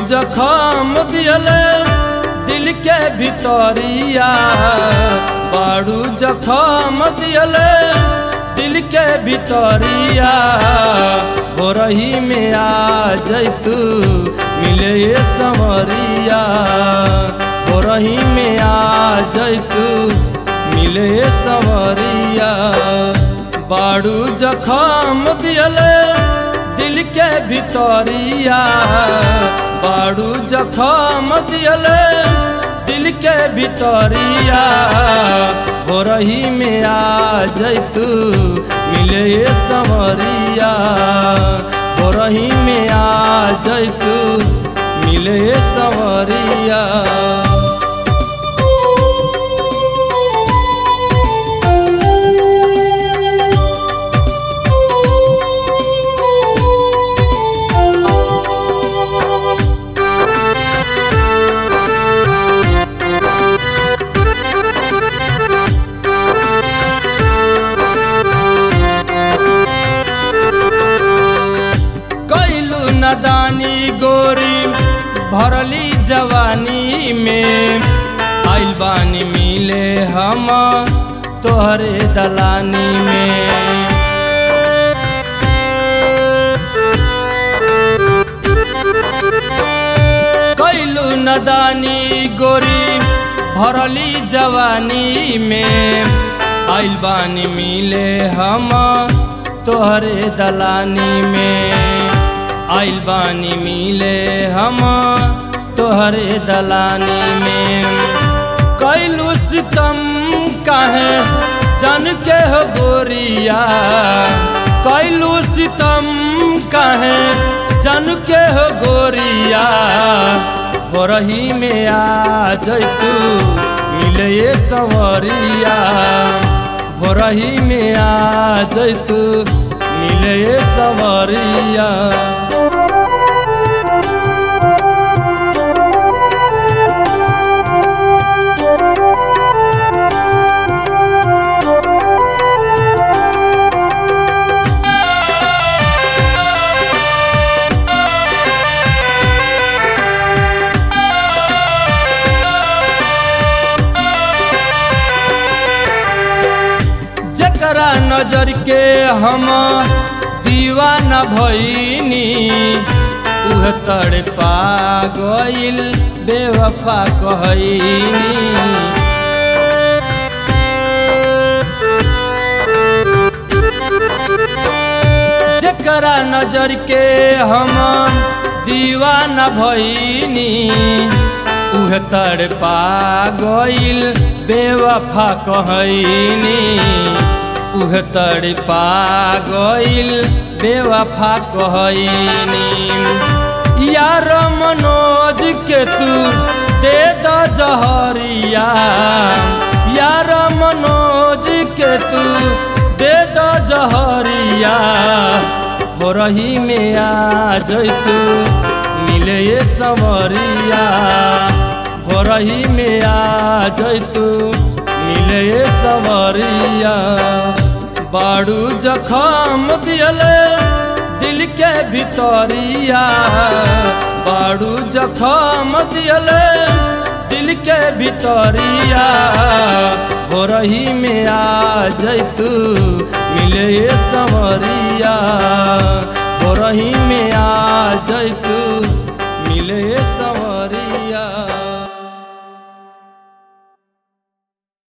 जखम दियले दिल के भितरिया बाड़ू जखम दियले दिल के भितरिया हो रही में आ जैतू मिले ये समरिया हो रही में आ जैतू मिले ये समरिया बाड़ू जखम दियले दिल के भितरिया बाड़ू जखम दियले दिल के भितरिया हो रही में आ जैतू मिले ये समरिया हो रही में आ जैतू मिले ये समरिया कैलू नदानी गोरी भरली जवानी में आइल बानी मिले हम तोहरे दलानी में कैलू नदानी गोरी भरली जवानी में आइल बानी मिले हम तोहरे दलानी में आइल बानी मिले हम तोहरे दलानी में कैलू सितम काहे जन के हो गोरिया कैलू सितम काहे जन के हो गोरिया हो रही में आ जैतू मिले ये संवरिया हो रही में आ जैतू मिले ये संवरिया जकरा नजर के हम दीवाना भईनी उह तड़ पा गइल बेवफा कहनी जकरा नजर के हम दीवाना भईनी उह तड़ पा गइल बेवफा कहनी उह तड़ पा गइल बेवफा कहनी यार मनोज के तू दे द जहरिया यार मनोज के तू दे द जहरिया हो रही में आ जैतू मिले ये संवरिया हो रही में आ जैतू मिले ये संवरिया बाड़ू जखम दियले दिल के भितरिया बाड़ू जखम दियले दिल के भितरिया हो रही में आ जैतू मिले ये संवरिया हो रही में आ जैतू मिले ये संवरिया